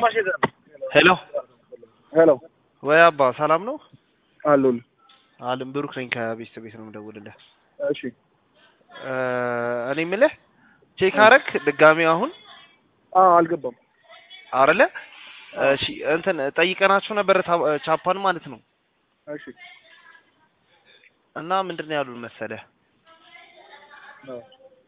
ሄሎ ሄሎ ወይ አባ ሰላም ነው? አሉል አለም ብሩክ ነኝ ከቤተሰብ ቤት ነው የምደውልልህ። እሺ እ እኔ የምልህ ቼክ አረክ ድጋሚ አሁን አ አልገባም አይደለ? እሺ እንትን ጠይቀናቸው ነበር ታ- ቻፓን ማለት ነው። እሺ እና ምንድን ነው ያሉን መሰለህ አዎ።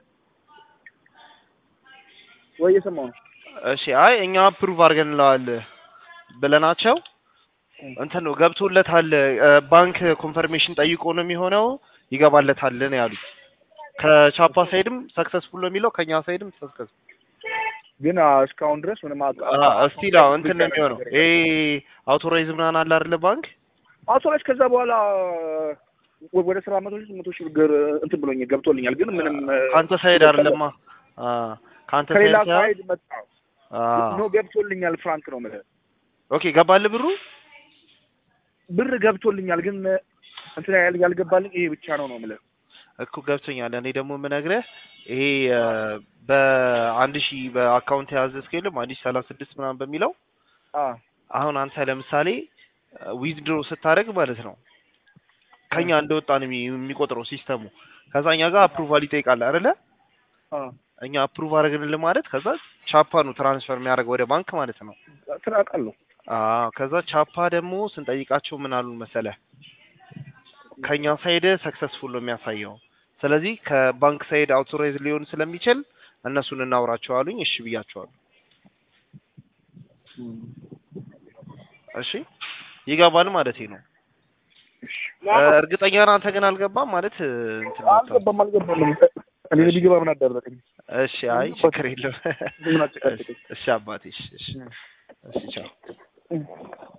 ወይ እየሰማሁ ነው እሺ አይ እኛ አፕሩቭ አድርገንለዋል ብለናቸው እንትን ነው ገብቶለታል። እ ባንክ ኮንፈርሜሽን ጠይቆ ነው የሚሆነው ይገባለታል ነው ያሉት። ከቻፓ ሳይድም ሰክሰስፉል ነው የሚለው ከኛ ሳይድም ሰክሰስ ግን አ፣ እስካሁን ድረስ ምንም አቅ- እስቲል አዎ እንትን ነው የሚሆነው ይሄ አውቶራይዝ ምናምን አለ አይደለ ባንክ አውቶራይዝ ከዛ በኋላ ወ- ወደ ስራ መቶ ሺህ መቶ ሺህ ብር እንትን ብሎኝ ገብቶልኛል። ግን ምንም እ፣ ከአንተ ሳይድ አይደለማ አ ከአንተ ሳይድ ከሌላ ሳይሆን ሳይድ መጣ አ ኖ ገብቶልኛል። ፍራንክ ነው የምልህ ኦኬ ገባልህ ብሩ ብር ገብቶልኛል። ግን እንትን ያል- ያልገባልኝ ይሄ ብቻ ነው ነው የምልህ እኮ ገብቶኛል። እኔ ደግሞ የምነግርህ ይሄ እ በአንድ ሺህ በአካውንት የያዘ እስከ አንድ ሺህ ሰላሳ ስድስት ምናምን በሚለው አ አሁን አንተ ለምሳሌ ዊዝድሮ ስታደርግ ማለት ነው ከኛ እንደወጣ ነው የሚ- የሚቆጥረው ሲስተሙ። ከዛ እኛ ጋር አፕሩቫል ይጠይቃል አይደለ? አ እኛ አፕሩቭ አድርገንልህ ማለት ከዛ ቻፓ ነው ትራንስፈር የሚያደርገው ወደ ባንክ ማለት ነው። ስራ አውቃለሁ። አዎ ከዛ ቻፓ ደግሞ ስንጠይቃቸው ምን አሉን መሰለህ ከኛ ሳይድ ሰክሰስፉል ነው የሚያሳየው። ስለዚህ ከባንክ ሳይድ አውቶራይዝ ሊሆን ስለሚችል እነሱን እናውራቸው አሉኝ። እሺ ብያቸዋለሁ። እሺ ይገባል ማለት ነው። እ እርግጠኛ ነህ አንተ ግን አልገባም ማለት እ እንትን መጥቷል። አልገባም አልገባም። እኔ ቢገባ ምን አደረገኝ? እሺ አይ ችግር የለም። ምን አጨቃጨቀኝ? እሺ አባቴ እሺ እሺ እሺ ቻው